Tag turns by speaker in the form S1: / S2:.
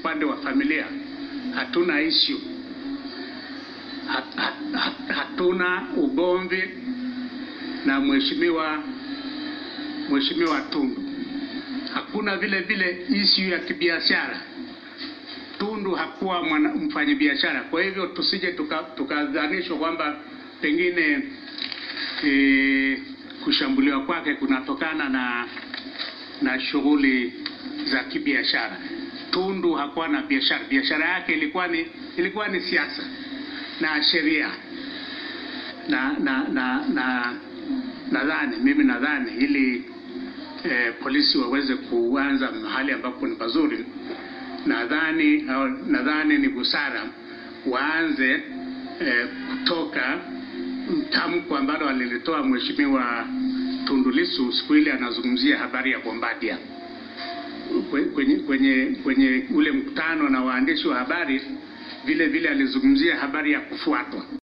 S1: upande wa familia hatuna issue hat, hat, hat, hatuna ugomvi na mheshimiwa mheshimiwa Tundu. Hakuna vile vile issue ya kibiashara. Tundu hakuwa mwana- mfanyabiashara, kwa hivyo tusije tukadhanishwa tuka kwamba pengine e, kushambuliwa kwake kunatokana na na shughuli za kibiashara. Tundu hakuwa na biashara, biashara yake ilikuwa ni ilikuwa ni siasa na sheria na na na na nadhani mimi nadhani ili eh, polisi waweze kuanza mahali ambapo ni pazuri, nadhani au nadhani ni busara waanze eh, kutoka tamko ambalo alilitoa mheshimiwa Tundu Lissu siku ile anazungumzia habari ya Bombardier kwenye, kwenye, kwenye ule mkutano na waandishi wa habari, vile vile alizungumzia habari ya kufuatwa.